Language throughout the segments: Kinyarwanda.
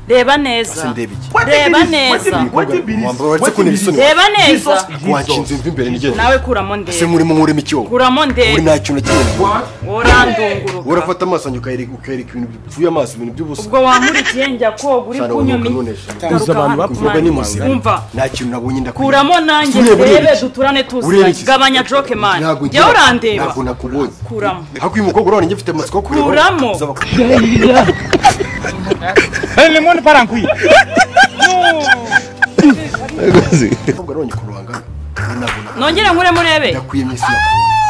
reba neza reba neza wambabaretse kuntera isoni reba neza wanshinze imvi imbere nigenda nawe kuramo ese ndebe murimo murema ikiwo kuramo uri ndebe nta kintu kinini urandunguruka urafata amaso yanjye ukayereka ukayereka ibintu bipfuye amaso ibintu by'ubusa ubwo wankurikiye njya koga uri Sana kunyumi uruhuka nunesha. Abantu garuka hano bapfuye. Mvuga kumwanya. ni muzima. umva nta kintu nabonye ndakureba kuramo nanjye Ureba, ureba ndebe iki? duturane Ureba tuziranye iki? gabanya joke mani Ntabwo ngira- jya urandeba ntabwo nakubonye kuramo hakuyi umukobwa urabona njye mfite amatsiko yo kureba Kuramo. uzaba- Ele mone para nkwi. umukobwa urabona njye kurubanga ntabwo nakubonye nongere nkure murebe ndakwiyemye isi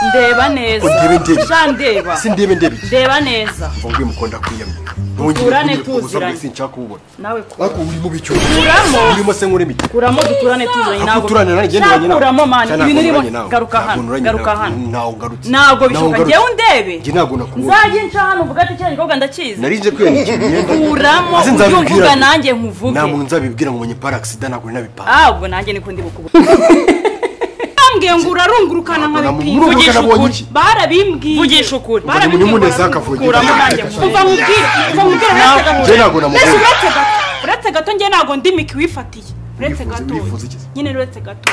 ndeba neza Undebe ndebe. sha ndeba si ndebe ndebe iki ndeba neza mvuga uyu mukobwa ndakwiyemye ntongere Turane kugira ubusa tuziranye. mbese nshaka kuwubona nawe kuramo ariko uri mu bicuba Kuramo. urimo se nk'urema iki kuramo duturane tuziranye Ako ntabwo uturane nanjye ndeba nyina. kuramo mani Cyane ibintu ntabwo urimo unyuranye nawe. garuka Ntabwo hano unyuranye garuka nawe. hano ntawe ugarutse ntabwo Ntawe bishoboka ugarutse. njyewe undebe Njye ntabwo nakubonye nzajye nca hano mvuga ati kera igikobwa ndakizi nari nje kwiyandikira imyenda kuramo Ese ujye nzabibwira uvuga nde? nanjye nkuvuge nta muntu nzabibwira ngo menye paragisida ntabwo nabipanga ah ubwo nanjye niko ndi bukubwira bambwiye ngo urarungurukana nka bipinga Ntabwo namurunguruka Vugisha nabonye ukuri. iki? barabimbwiye vugisha ukuri munyumuneze akavuga. kuramo nanjye kuva mubwire kuva mubwire njye ntabwo uretse namubonye uretse gato uretse gato njye ntabwo ndi miki wifatiye uretse Wifuza- gato wifuza iki? nyine uretse gato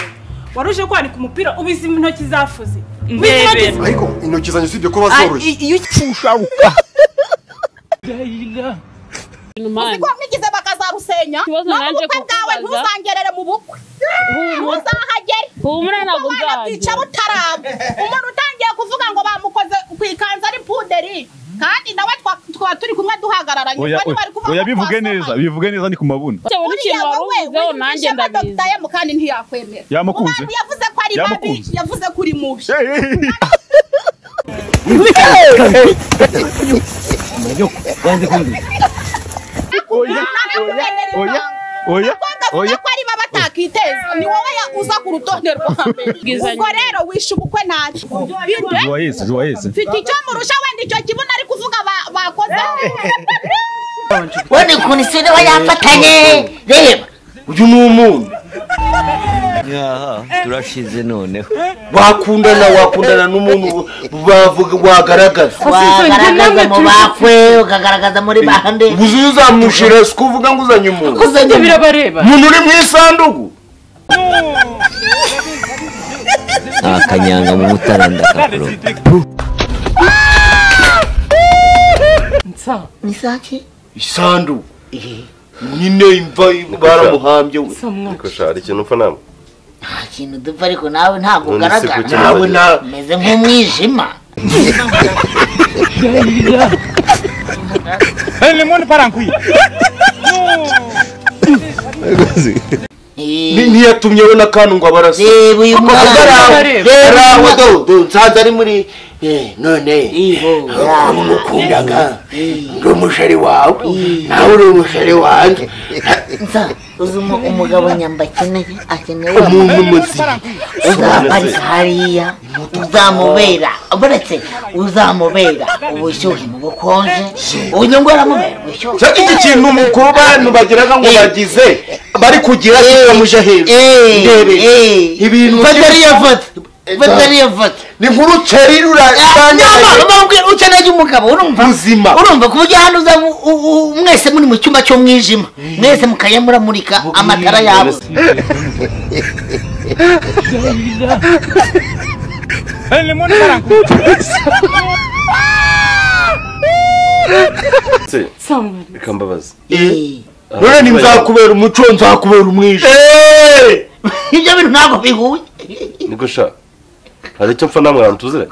wari uje kwanika umupira ubizi intoki zafuze Ubizi Ndebe. intoki z- ariko intoki zanjye usibye kuba Ah, zoroshye i- iyo Imana. ko nigize bakazarusenya Ikibazo no mu naje bukwe bwawe kukubaza. ntuzangerere mu bukwe Humura. ntuzahagere Humura ntabwo umwana nzaza. bwica butaramba umuntu utangiye kuvuga ngo bamukoze ku ikanzu ari puderi kandi nawe twa- twaba turi kumwe duhagararanye oya ubwo ntibari kuvuga oya ko bivuge twasomanye. neza bivuge neza ni ku mabuni Bitewe Buriya n'ikintu wari wowe uvuzeho nanjye wiyumvishemo Dr. ndabizi. M kandi ntiyakwemera Yamukunze? Umwana yavuze ko ari babi Yamukunze? yavuze ko uri mubi oya oya Nakumenyera ibanga. Abakobwa bavuga oya ko ari bo batakiteza ni wowe ya- uza ku rutonde rwa mbere Bwizanye. ubwo rero wishe ubukwe ntacyo Bide, juwayesi juwayesi mfite icyo murusha wenda icyo kibuno ari kuvuga ba- bakoze ubona ukuntu isi niba yafatanye reba uyu ni umuntu turashize noneho wakundana wakundana n'umuntu bavuga wagaragaza wagaragaza mu bakwe ukagaragaza muri bande ubu uzi uzamushira si kuvuga ngo uzanye umuntu uzajya birabareba umuntu uri mu isanduku akanyanga mu mutara ndakakuroga misaki isanduku nyine imva baramuhambye we hari ikintu upfa nama nta kintu dupfa ariko nawe ntabwo None se ugaragara kuki nawe na umeze nk'umwijima Ele mone para nkwi. Eh, Ni- ntiyatumye we n'akantu ngo abarase reba uyu mwana rero aho do- do nsanze ari muri eh, none Iho, umukundaga ndi umushari wawe nawe uri umushari wanjye nsa uzi umu- umugabo nyamba akeneye akeneye umuntu muzima uzaparika hariya uzamubera uretse uzamubera ubushyuhe mu bukonje unyongoramo ubushyuhe Cya- iki kintu mu- ku bantu bagiraga ngo Eh. bagize bari kugira kigamuje hejuru ndebe ibintu fata byinshi- ariyo foto fata ariyo foto ni nk'uruceri rurasanya nyamara ukeneye umugabo urumva Muzima. urumva ku buryo hano uza mu- u- u- mwese muri mu cyumba cy'umwijima mwese mukajya muramurika amatara yabo Ele mone para nkwi. se bikambabaza Eh, none ni nzakubera umuco nzakubera umwijima ibyo bintu ntabwo bihuye niko sha hari icyo mpfa namwe abantu tuzira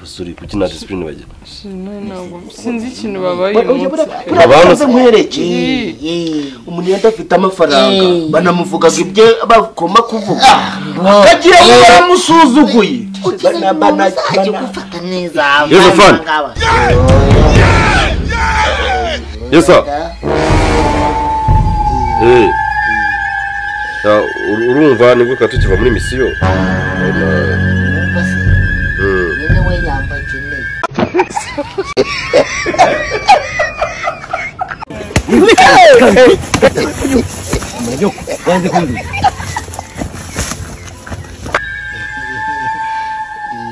suri kuki nta disipurine bagira sinzi ikintu babaye uyu munsi barabanza nkwerekeye Eh, umuntu iyo adafite amafaranga Eh. banamuvugaga ibyo bakoma kuvuga bo- bagira ngo Eh, baramusuzuguye ukeneye Bana- umuntu bana- uzajya bana- ugufata neza Yosafani. abangaba. yesa Eh. Ya, ur- urumva nibwo ka tukiva muri misiyo Wumva se? nyine we yamba akeneye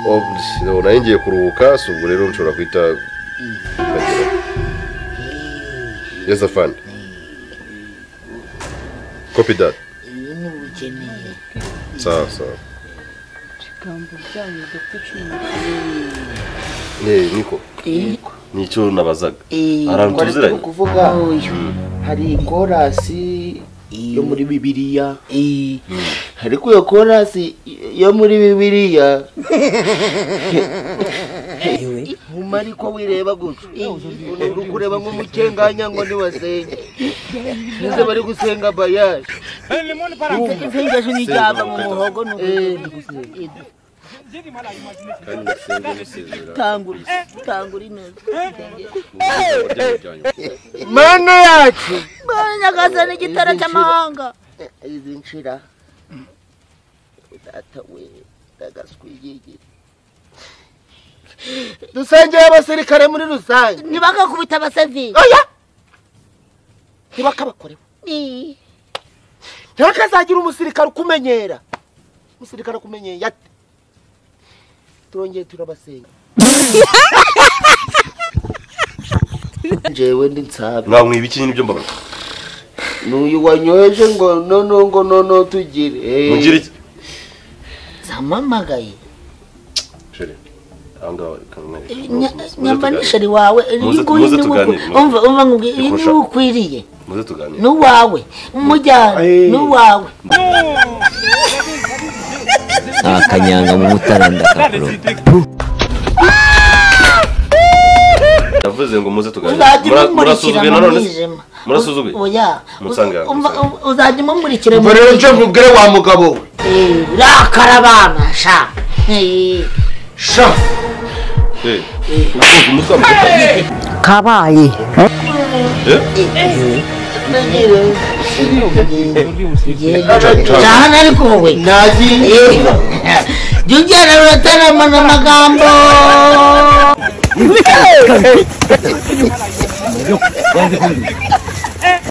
Oh, psh, nari ngiye kuruhuka si ubwo rero nshobora guhita yezafani kopi dati ibi ni ubukeneye sawa sawa ibigambo byanyu dufite cumi na Eh, niko nicyo nabazaga ahantu twari tuziranye kuvuga hari korasi yo muri bibiliya ariko iyo korasi yo muri bibiliya nkuma ariko wireba gusa uri kureba nk'umukenganya ngo ntiwasenye nizo bari gusenga bayaje Elimoni parankuyi. isengesho nijyaba mu muhogo ni ugusenga kandi nasenge musezera tangura tangura ineza mu muryango byanyu mana yacu mbona nyakazana igitaro cy'amahanga izi nshira data we ndagaswigigire dusengeye abasirikare muri rusange ntibagakubita abasaviye oya ntibakabakorewe ntihakazagira umusirikare ukumenyera umusirikare akumenyeye ate turongeye turabasenga njewe ndi nsabi mwamwiba iki n'ibyo mbabaza n'uyu wanyoheje ngo nono ngo nono tugire mugira iki zamamagaye Chérie, aha ngaha reka mwe- muze- muze nyamba tuganire. nishari wawe Muze- nguyu muze ni we- tuganire, muze. umva umva nkubwire iyi Ikurusha. niwe ukwiriye muze tuganire n'uwawe umujyana n'uwawe nta kanyanga mu mutara ndakakuroga navuze ngo muze tuganire uzajya Mura- umumurikira murasuzuguye mu nanone se? mwijima Murasuzuguye? oya Musange aho, umva musange. uzajya umumurikira mu Umva rero nje mwijima nkubwire wa mugabo we Eh, urakara abana sha Eh, sha Eh, urukundo umutwe wamutuka- cyane ariko wowe nagiye jya ugera urataramana amagambo